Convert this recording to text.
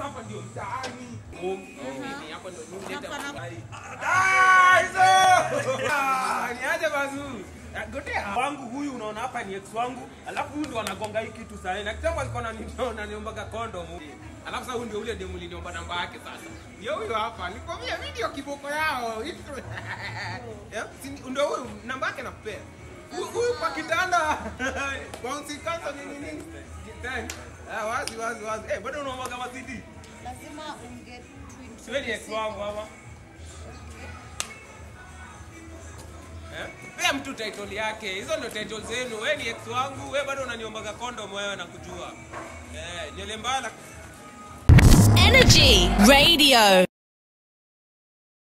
sasa hapa ndio mtaani. Oh, mimi hapa ndio nileta. Hapa na- Ah, hizo. Ah, niaje bazu. Ah, Gotea wangu huyu unaona hapa ni ex wangu, alafu huyu ndo anagonga hii kitu sasa. Na kitambo alikuwa ananiona niombaga condom. Alafu sasa huyu ndio ule demu niliomba namba yake sasa. Ndio huyo hapa. Nikwambia video kiboko yao. Yeah, si ndio huyu namba yake nakupea. Huyu- Huyu kwa kitanda. Bouncy cancer nini nini? Thanks. Ah, wazi wazi wazi. Eh, bado unaombaga mazidi. lazima unge twin- Siwe ni ex wangu ama? Eh? Pea mtu title yake. Hizo ndio title zenu. Wewe ni ex wangu, wewe bado unaniombaga condom wewe nakujua. Eh, nywele mbaya Energy Radio.